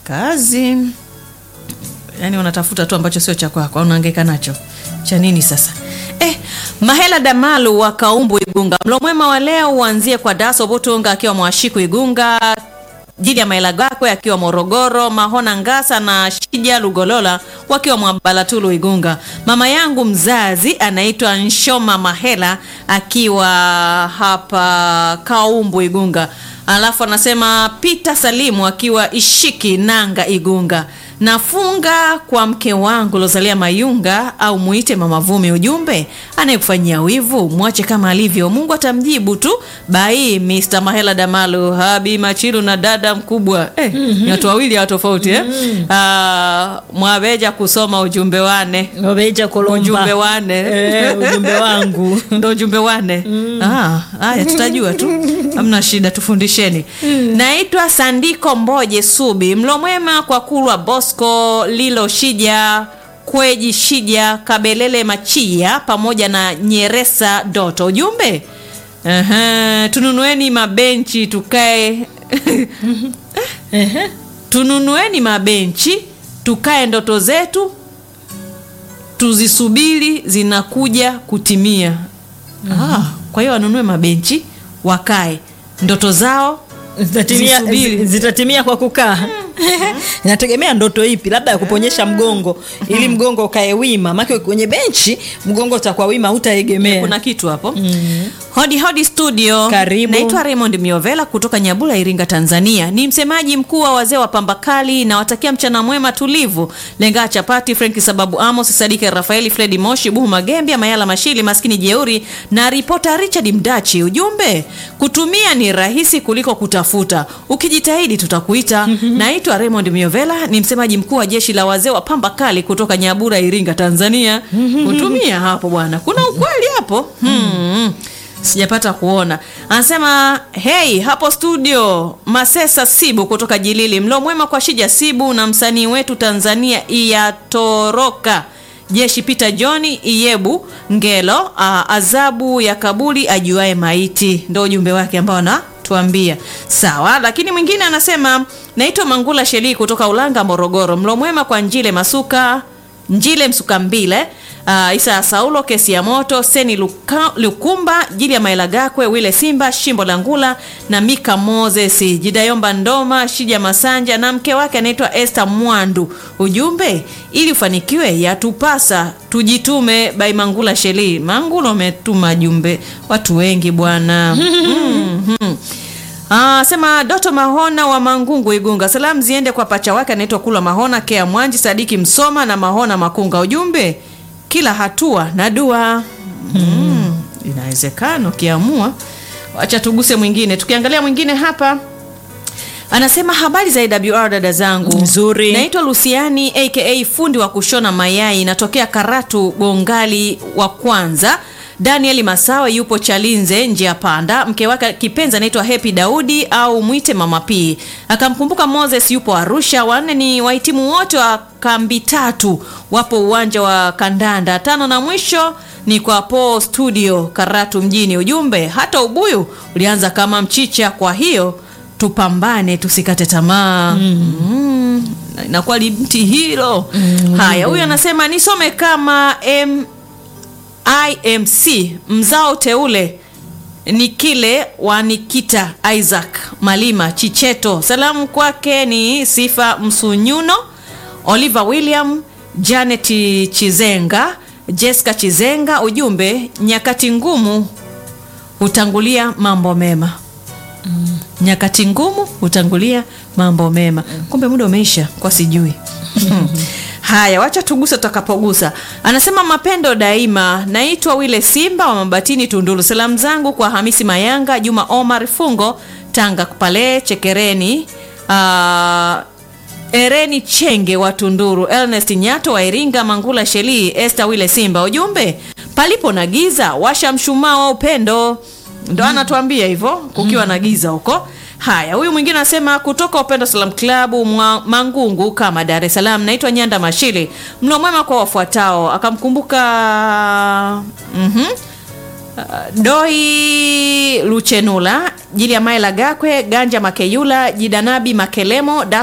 kazi yaani unatafuta tu ambacho sio cha kwako au unahangaika nacho cha nini sasa eh, mahela damalu wa kaumbu igunga mlo mwema wa leo uanzie kwa daso butunga akiwa mwashiku igunga jili ya maela gakwe akiwa morogoro mahona ngasa na shija lugolola wakiwa mwabalatulu igunga mama yangu mzazi anaitwa nshoma mahela akiwa hapa kaumbu igunga alafu anasema pita salimu akiwa ishiki nanga igunga nafunga kwa mke wangu lozalia mayunga au muite mama vumi ujumbe anayekufanyia wivu mwache kama alivyo mungu atamjibu tu bai mr mahela damalu habi machilu na dada mkubwa eh, mm-hmm. ni watu wawili hawa tofauti eh? mm-hmm. mwabeja kusoma ujumbe wane Wabeja Kolomba. ujumbe wane Eh, ujumbe wangu ndo ujumbe wane Ah, haya tutajua tu hamna shida tufundisheni naitwa sandiko mboje subi mlo mwema kwa kulwa bosco lilo shija kweji shija kabelele machia pamoja na nyeresa doto ujumbe Aha, tununueni mabenchi tukae Ehe. tununueni mabenchi tukae ndoto zetu tuzisubiri zinakuja kutimia ah, kwa hiyo wanunue mabenchi wakae ndoto zao zitatimia, Zisubiri. zi- zitatimia kwa kukaa inategemea ndoto ipi labda ya kuponyesha mgongo ili mgongo ukae wima make kwenye benchi mgongo utakuwa wima hutaegemea kuna kitu hapo mm. hodi hodi studio Karibu. naitwa raymond miovela kutoka nyabula iringa tanzania ni msemaji mkuu wa wazee wa pambakali nawatakia mchana mwema tulivu lengaa chapati frenki sababu amos sadike rafaeli fredi moshi buhu magembia mayala mashili maskini jeuri na ripota richard mdachi ujumbe kutumia ni rahisi kuliko kutafuta ukijitahidi tutakuita naitwa raymond miovela ni msemaji mkuu wa jeshi la wazee wa pamba kali kutoka nyabura iringa tanzania kutumia hapo bwana kuna ukweli hapo hmm. sijapata kuona anasema hei hapo studio masesa sibu kutoka jilili mlo mwema kwa shija sibu na msanii wetu tanzania iyatoroka jeshi peter johni iyebu ngelo a, adhabu ya kabuli ajuae maiti ndo ujumbe wake ambao anatuambia sawa lakini mwingine anasema naitwa mangula shelii kutoka ulanga morogoro mlo mwema kwa njile masuka njile msukambile uh, isa ya saulo kesi ya moto seni Luka, lukumba jili ya maela gakwe wile simba shimbo la ngula na mika moses jidayomba ndoma shija masanja na mke wake anaitwa este mwandu ujumbe ili ufanikiwe yatupasa tujitume bai mangula sheli mangula umetuma jumbe watu wengi bwana mm-hmm. Ah, sema Doto Mahona wa Mangungu Igunga. Salamu ziende kwa pacha wake anaitwa Kula Mahona, Kea Mwanji, Sadiki Msoma na Mahona Makunga. Ujumbe kila hatua na dua. Mm, inawezekana ukiamua. Wacha tuguse mwingine. Tukiangalia mwingine hapa anasema habari za AWR dada zangu Nzuri. naitwa lusiani aka fundi wa kushona mayai natokea karatu gongali wa kwanza daniel masawe yupo chalinze njia panda mke wake kipenzi anaitwa hepi daudi au mwite mama p akamkumbuka moses yupo arusha wanne ni wahitimu wote wa kambi tatu wapo uwanja wa kandanda tano na mwisho ni kwa po studio karatu mjini ujumbe hata ubuyu ulianza kama mchicha kwa hiyo tupambane tusikate tamaa mm. mm. inakuwa limti hilo mm. haya huyu anasema nisome kama M imc mzao teule ni kile wa nikita isaac malima chicheto salamu kwake ni sifa msunyuno oliver william janet chizenga jessica chizenga ujumbe nyakati ngumu hutangulia mambo mema nyakati ngumu hutangulia mambo mema kumbe muda umeisha kwa sijui haya wacha tuguse tutakapogusa anasema mapendo daima naitwa wile simba wa mabatini tunduru salamu zangu kwa hamisi mayanga juma omar fungo tanga pale chekereni uh, ereni chenge wa tunduru ernest nyato wa iringa mangula shelii este wile simba ujumbe palipo na giza washa mshumaa wa upendo ndo anatuambia hivyo kukiwa na giza huko haya huyu mwingine anasema kutoka upendo salam klabu mwa mangungu kama dar es salaam naitwa nyanda mashili mlo mwema kwa wafuatao akamkumbuka mm-hmm. Uh, doi luchenula jili ya maela gakwe ganja makeyula jidanabi makelemo